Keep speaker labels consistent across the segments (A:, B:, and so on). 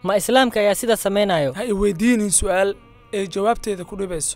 A: ma islaamka ayaa sidaa samaynayo
B: ha i weydiinin su'aal ee jawaabteeda ku dhibayso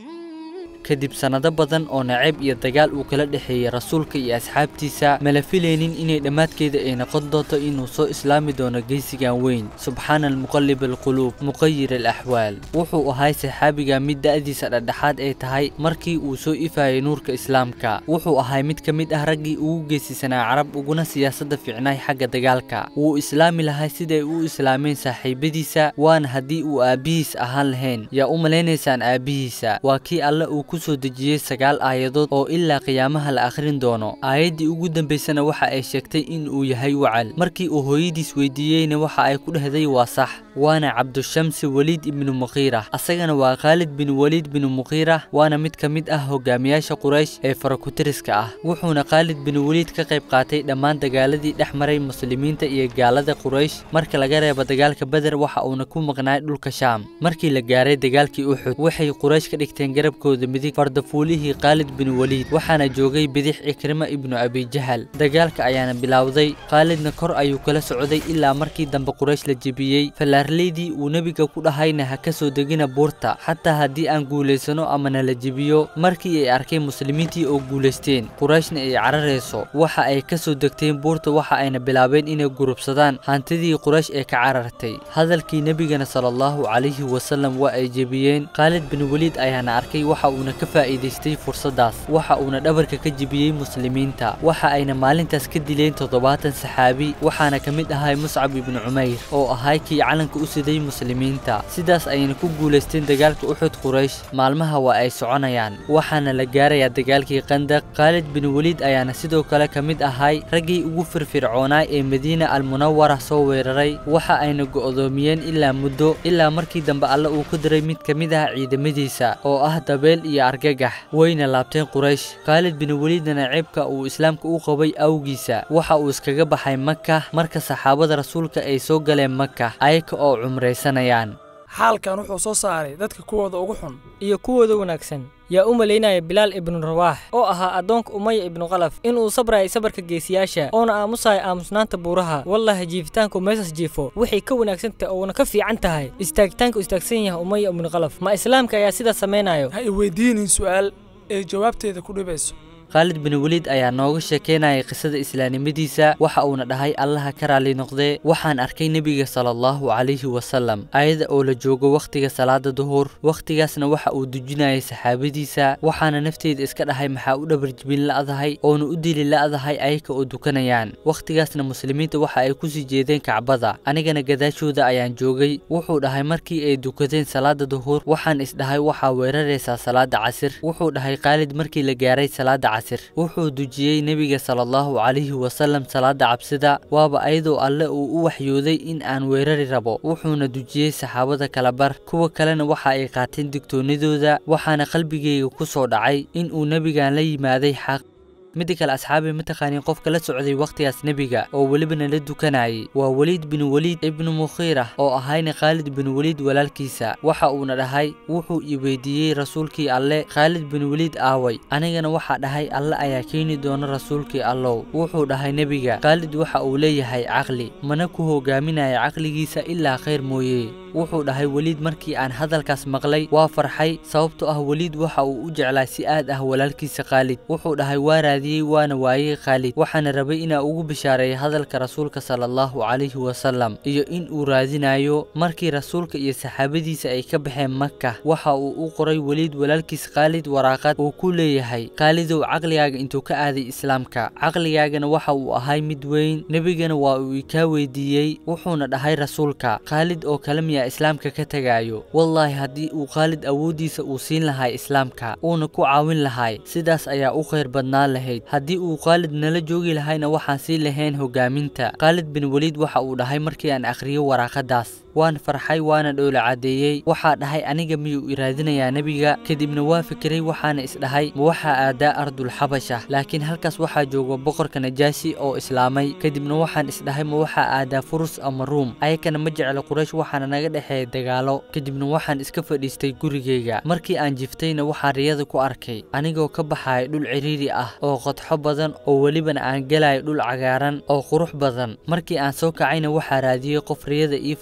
C: kadib sannado badan oo nacayb iyo dagaal uu kala dhexeeyey rasuulka iyo asxaabtiisa mala filaynin inay dhammaadkeeda ay noqon doonto inuu soo islaami doono geysigan weyn subxaana almuqallib alquluub muqayir alaxwaal wuxuu ahay saxaabiga mid da'diisa dhexdhexaad ay tahay markii uu soo ifayay nuurka islaamka wuxuu ahay mid ka mid ah raggii ugu geesisanaa carab uguna siyaasadda fiicnaay xagga dagaalka wuu islaami lahay siday u islaameen saaxiibadiisa waana haddii uu aabbihiis ahaan lahayn yaa u malaynaysaan aabbihiisa waa kii alle uu ku soo dejiyey sagaal aayadood oo ilaa qiyaamaha la akhrin doono aayaddii ugu dambaysana waxa ay sheegtay in uu yahay wacal markii uu hooyadiis weydiiyeyna waxa ay ku dhehday waa sax waana cabdushamsi weliid ibnu muqiira asagana waa khaalid bin weliid binu muqiira waana mid ka mid ah hogaamiyaasha quraysh ee farakutiriska ah wuxuuna khaalid bin weliid ka qayb qaatay dhammaan dagaaladii dhex maray muslimiinta iyo gaalada quraysh marka laga reebo dagaalka beder waxa uuna ku maqnaay dhulka shaam markii la gaaray dagaalkii uxud waxay quraysh ka dhigteen garabkooda midig fardafuulihii khaalid bin weliid waxaana joogay bidix cikrima ibnu abijahal dagaalka ayaana bilowday khaalidna kor ayuu kala socday ilaa markii dambe quraysh la jebiyey fallaarleydii uu nebiga ku dhahayna ha ka soo degina buurta xataa haddii aan guulaysano ama nala jebiyo markii ay arkeen muslimiintii oo guulaysteen qurayshna ay cararayso waxa ay ka soo degteen buurta waxa ayna bilaabeen inay gurubsadaan hantidii quraysh ee ka carartay hadalkii nebigana sala allahu calayhi wasalam waa ay jebiyeen khaalid bin weliid ayaana arkay waxa uuna ka faa'iidaystay fursaddaas waxa uuna dhabarka ka jebiyey muslimiinta waxa ayna maalintaas ka dileen toddobaatan saxaabi waxaana ka mid ahay muscab ibnu cumayr oo ahay kii calanka u siday muslimiinta sidaas ayayna ku guulaysteen dagaalka uxud quraysh maalmaha waa ay soconayaan waxaana la gaarayaa dagaalkii qandaq khaalid bin weliid ayaana sidoo kale ka mid ahay raggii ugu firfircoonaay ee madiina almunawara soo weeraray waxa ayna go'doomiyeen ilaa muddo ilaa markii dambe alle uu ku diray mid ka mid ah ciidamadiisa oo ah dabeel iyo argagax wayna laabteen quraysh khaalid bin weliidna ceebka uu islaamka u qabay awgiisa waxa uu iskaga baxay maka marka saxaabada rasuulka ay soo galeen maka ayaka oo cumraysanayaan
B: xaalkan wuxuu soo saaray dadka kuwooda ugu xun
A: iyo kuwooda wanaagsan yaa u malaynaya bilaal ibnu rawaax oo ahaa addoonka umaya ibnu qalaf inuu sabrayay sabarka geesiyaasha oona aamusaya aamusnaanta buuraha wallahi jiifitaanku meesas jiifo waxay ka wanaagsan tahay oona ka fiican tahay istaagitaanka uu istaagsan yahay umaya ibnu qalaf ma islaamka ayaa sidaa samaynayo
B: ha i weydiinin su'aal ee jawaabteeda ku dhibayso
C: khaalid bin weliid ayaa nooga sheekeynayay qisada islaamnimadiisa waxa uuna dhahay allaha ka raali noqdee waxaan arkay nebiga sala allahu calayhi wasalam ayada oo la joogo wakhtiga salaada duhur wakhtigaasna waxa uu dujinayay saxaabadiisa waxaana nafteeda iska dhahay maxaa u dhabarjibin la'dahay oona u dili la'dahay ayaka oo dukanayaan wakhtigaasna muslimiinta waxa ay kusii jeedeen kacbada anigana gadaashooda ayaan joogay wuxuu dhahay markii ay dukadeen salaada duhur waxaan isdhahay waxaa weeraraysaa salaada casir wuxuu dhahay khaalid markii la gaaray salaada casir wuxuu dujiyey nebiga sala allahu calayhi wasalam salaada cabsida waaba ayadoo alle uu u waxyooday in aan weerari rabo wuxuuna dujiyey saxaabada kala bar kuwa kalena waxa ay qaateen digtoonnidooda waxaana qalbigayga ku soo dhacay in uu nebigan la yimaaday xaq midda kale asxaabi mataqaaniin qofka la socday wakhtigaas nebiga oo welibana la dukanayay waa weliid bin weliid ibnu mukhiira oo ahayna khaalid bin weliid walaalkiisa waxa uuna dhahay wuxuu i weydiiyey rasuulkii alle khaalid bin weliid aaway anigana waxaa dhahay alle ayaa keeni doona rasuulkii allow wuxuu dhahay nebiga khaalid waxa uu leeyahay caqli mana ku hogaaminaya caqligiisa ilaa khayr mooye wuxuu dhahay weliid markii aan hadalkaas maqlay waa farxay sababtoo ah weliid waxa uu u jeclaa si aad ah walaalkiisa khaalid wuxuu dhahay waa raadiyey waana waayey khaalid waxaana rabay inaa ugu bishaareeya hadalka rasuulka sala allahu calayhi wasalam iyo in uu raadinayo markii rasuulka iyo saxaabadiisa ay ka baxeen maka waxa uu u qoray weliid walaalkiis khaalid waraaqad uu ku leeyahay khaalidow caqligaaga intuu ka aaday islaamka caqligaagana waxa uu ahay mid weyn nebigana waa uu ikaa weydiiyey wuxuuna dhahay rasuulka khaalid oo kale miyaa islaamka ka tegaayo wallaahi haddii uu khaalid awooddiisa uu siin lahay islaamka uuna ku caawin lahay sidaas ayaa u khayr badnaan lahayd haddii uu khaalid nala joogi lahayna waxaan sii lahayn hogaaminta khaalid bin weliid waxa uu dhahay markii aan akhriyo waraaqadaas waan farxay waana dhoola caddeeyey waxaa dhahay aniga miyuu iraadinayaa nebiga kadibna waa fikiray waxaana isdhahay ma waxaa aadaa ardulxabasha laakiin halkaas waxaa jooga boqorka najaasi oo islaamay kadibna waxaan isdhahay ma waxaa aadaa furus ama ruum ayakana ma jecla quraysh waxaana naga dhexeeya dagaalo kadibna waxaan iska fadhiistay gurigayga markii aan jiftayna waxaa riyada ku arkay anigoo ka baxaya dhul ciriiri ah oo qodxo badan oo welibana aan gelayo dhul cagaaran oo qurux badan markii aan soo kacayna waxaa raadiyey qof riyada ii fasiro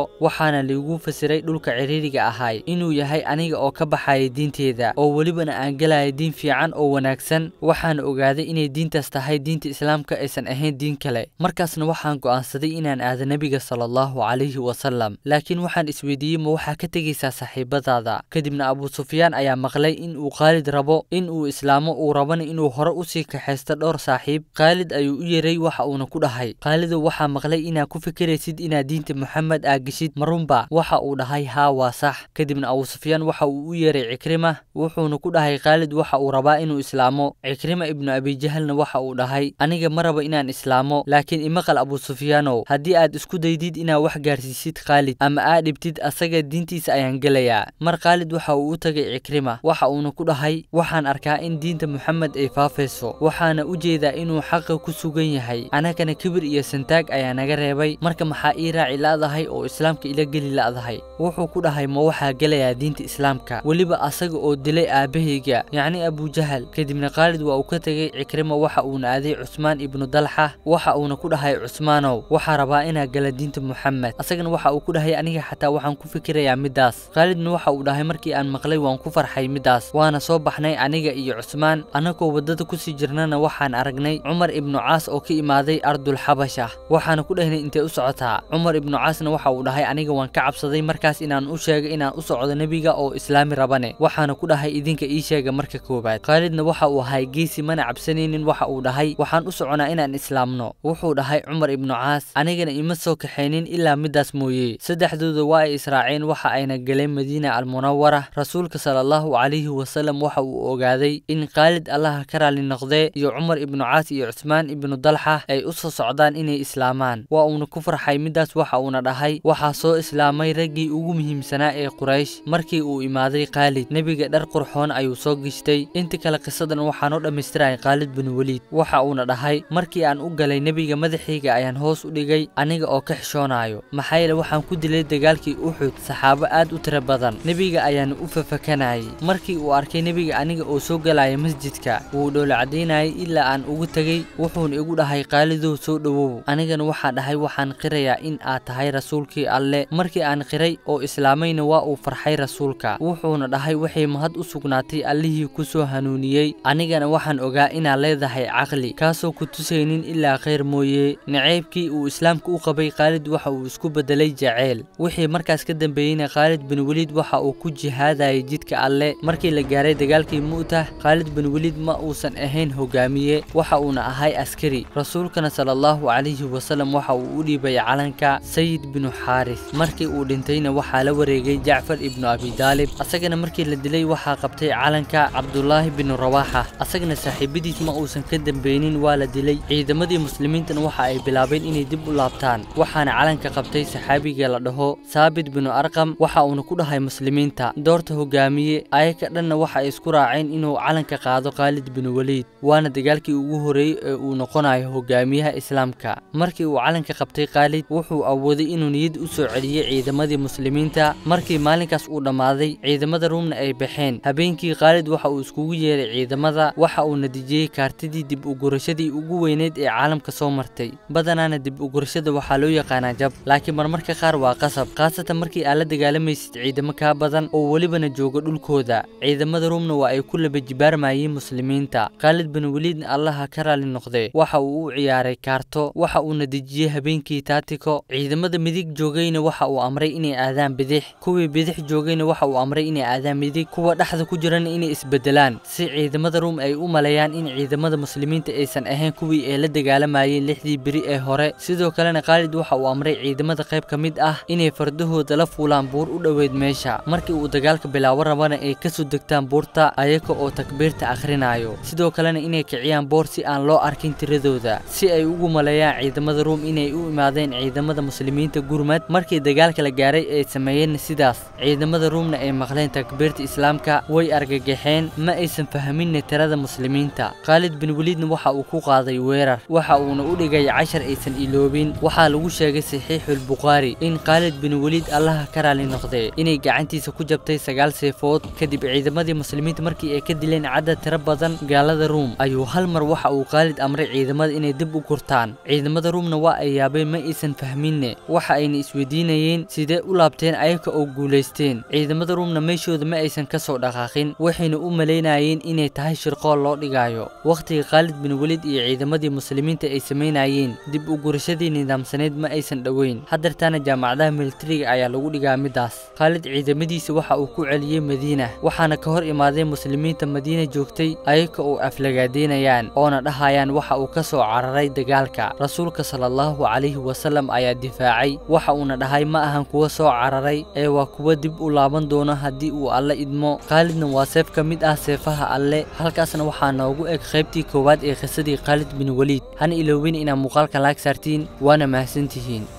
C: baxo waxaana liigu fasiray dhulka ciriiriga ahay inuu yahay aniga oo ka baxaya diinteeda oo welibana aan gelaya diin fiican oo wanaagsan waxaana ogaaday inay diintaas tahay diinta islaamka aysan ahayn diin kale markaasna waxaan go'aansaday inaan aado nebiga sala allahu calayhi wasalam laakiin waxaan isweydiiyey ma waxaa ka tegaysaa saaxiibadaada kadibna abuu sufyaan ayaa maqlay in uu khaalid rabo in uu islaamo uu rabana inuu hore usii kaxaysto dhowr saaxiib khaalid ayuu u yeeray waxa uuna ku dhahay khaalidow waxaa maqlay inaad ku fikiraysid inaad diinta moxamed aa geshid marunba waxa uu dhahay haa waa sax kadibna abuu sufyaan waxa uu u yeeray cikrima wuxuuna ku dhahay khaalid waxa uu rabaa inuu islaamo cikrima ibnu abijahalna waxa uu dhahay aniga ma raba inaan islaamo laakiin imaqal abuu sufyaanow haddii aad isku daydid inaad wax gaarsiisid khaalid ama aad dhibtid asaga diintiisa ayaan gelayaa mar khaalid waxa uu u tagay cikrima waxa uuna ku dhahay waxaan arkaa in diinta moxamed ay faafayso waxaana u jeedaa inuu xaqa ku sugan yahay anagana kibir iyo santaag ayaa naga reebay marka maxaa ii raaci la'dahay oo islaamka ila geli la'dahay wuxuu ku dhahay ma waxaa gelayaa diinta islaamka weliba asaga oo dilay aabahayga yacni abujahal kadibna khaalid waa uu ka tegey cikrima waxa uuna aaday cusmaan ibnu dalxa waxa uuna ku dhahay cusmaanow waxaa rabaa inaa gala diinta moxamed asagana waxa uu ku dhahay aniga xataa waxaan ku fikirayaa middaas khaalidna waxa uu dhahay markii aan maqlay waan ku farxay middaas waana soo baxnay aniga iyo cusmaan annagoo waddada kusii jirnana waxaan aragnay cumar ibnu caas oo ka imaaday ardul xabasha waxaana ku dhahnay intee u socotaa cumar ibnu caasna waxa uu dhahay aniga waan ka cabsaday markaas inaan u sheegay inaan u socdo nebiga oo islaami rabane waxaana ku dhahay idinka ii sheega marka koowaad khaalidna waxa uu ahay geesi mana cabsanaynin waxa uu dhahay waxaan u soconaa inaan islaamno wuxuu dhahay cumar ibnu caas anigana ima soo kaxaynin ilaa middaas mooye saddexdooda waa ay israaceen waxa ayna galeen madiina almunawara rasuulka sala allahu calayhi wasalam waxa uu ogaaday in khaalid allaha ka raali noqdee iyo cumar ibnu caas iyo cusmaan ibnu dalxa ay u soo socdaan inay islaamaan waa uuna ku farxay middaas waxa uuna dhahay waxaa soo islaamay raggii ugu muhiimsanaa ee quraysh markii uu imaaday khaalid nebiga dhar qurxoon ayuu soo geshtay inta kale qisadan waxaa noo dhammaystiraya khaalid bin weliid waxa uuna dhahay markii aan u galay nebiga madaxayga ayaan hoos u dhigay aniga oo ka xishoonayo maxaa yeele waxaan ku dilay dagaalkii uxud saxaabo aad u tiro badan nebiga ayaana u fafakanayay markii uu arkay nebiga aniga oo soo galaya masjidka wuu dhoola caddaynayay ilaa aan ugu tegey wuxuuna igu dhahay qaalidow soo dhowow anigana waxaan dhahay waxaan qirayaa in aad tahay rasuulkii alle markii aan qiray oo islaamayna waa uu farxay rasuulka wuxuuna dhahay waxay mahad u sugnaatay allihii ku soo hanuuniyey anigana waxaan ogaa inaad leedahay caqli kaasoo ku tusaynin ilaa khayr mooye naceybkii uu islaamka u qabay khaalid waxa uu isku bedelay jaceyl wixii markaas ka dambeeyeyna khaalid bin weliid waxa uu ku jihaadayay jidka alle markii la gaaray dagaalkii mu'tah khaalid bin weliid ma uusan ahayn hogaamiye waxa uuna ahay askari rasuulkana sala allahu calayhi wasalam waxa uu u dhiibay calanka sayid binu xaaris markii uu dhintayna waxaa la wareegay jacfar ibnu abidaalib asagana markii la dilay waxaa qabtay calanka cabdulaahi binu rawaaxa asagana saaxiibadiis ma uusan ka dambeynin waa la dilay ciidamadii muslimiintana waxa ay bilaabeen inay dib u laabtaan waxaana calanka qabtay saxaabiga la dhaho saabit binu arqam waxa uuna ku dhahay muslimiinta doorta hogaamiye ayaka dhanna waxa ay isku raaceen inuu calanka qaado khaalid bin weliid waana dagaalkii ugu horeeyey ee uu noqonayo hogaamiyaha islaamka markii uu calanka qabtay khaalid wuxuu awooday inuu niyad u soo celiyey ciidamadii muslimiinta markii maalinkaas uu dhammaaday ciidamada ruumna ay baxeen habeenkii khaalid waxa uu iskugu yeeray ciidamada waxa uu natiijiyey kaartidii dib ugurashadii ugu weyneyd ee caalamka soo martay badanaana dib ugurashada waxaa loo yaqaanaa jab laakiin marmarka qaar waa qasab khaasatan markii aad la dagaalamaysid ciidamo kaa badan oo welibana jooga dhulkooda ciidamada ruumna waa ay ku laba jibaarmayeen muslimiinta khaalid bin weliidna allaha ka raali noqdee waxa uu u ciyaaray kaarto waxa uu natiijiyey habeenkii taatiko ciidamada midig joogayna waxa uu amray inay aadaan bidix kuwii bidix joogayna waxa uu amray inay aadaan midig kuwa dhexda ku jirana inay isbedelaan si ciidamada ruum ay u maleeyaan in ciidamada muslimiinta aysan ahayn kuwii ay la dagaalamayeen lixdii beri ee hore sidoo kalena khaalid waxa uu amray ciidamada qayb ka mid ah inay fardahooda la fuulaan buur u dhoweyd meesha markii uu dagaalka bilaabo rabana ay kasoo degtaan buurta ayaga oo takbiirta akhrinayo sidoo kalena inay kiciyaan boor si aan loo arkin tiradooda si ay ugu maleeyaan ciidamada ruum inay u imaadeen ciidamada muslimiinta gurmad markii dagaalka la gaaray ay sameeyeen sidaas ciidamada ruumna ay maqleen takbiirta islaamka way argagaxeen ma aysan fahminna tirada muslimiinta khaalid bin weliidna waxa uu ku qaaday weerar waxa uuna u dhigay cashar aysan iloobin waxaa lagu sheegay saxiixulbukhaari in khaalid bin weliid allaha ka raali noqdee inay gacantiisa ku jabtay sagaal seefood kadib ciidamadii muslimiinta markii ay ka dileen cadad tiro badan gaalada ruum ayuu hal mar waxa uu khaalid amray ciidamada inay dib u gurtaan ciidamada ruumna waa ay yaabeen ma aysan fahminne waxa ayna isweydiinayeen sidee u laabteen ayaga oo guulaysteen ciidamada ruumna meeshooda ma aysan ka soo dhaqaaqin waxayna u malaynayeen inay tahay shirqool loo dhigayo wakhtiga khaalid bin welid iyo ciidamadii muslimiinta ay samaynayeen dib u gurashadii nidaamsaneyd ma aysan dhoweyn haddeertaana jaamacadaha militariga ayaa lagu dhigaa middaas khaalid ciidamadiisa waxa uu ku celiyey madiina waxaana ka hor imaadeen muslimiinta madiina joogtay ayaga oo aflagaadeynayaan oona dhahayaan waxa uu ka soo cararay dagaalka rasuulka sala allahu calayhi wasallam ayaa difaacay waxa uuna dhahay ma ahan kuwa soo cararay ee waa kuwa dib u laaban doono haddii uu alle idmo khaalidna waa seef ka mid ah seefaha alle halkaasna waxaa noogu eg qaybtii koowaad ee qisadii khaalid bin weliid hana iloobin inaad muuqaalka laag saartiin waana mahadsantihiin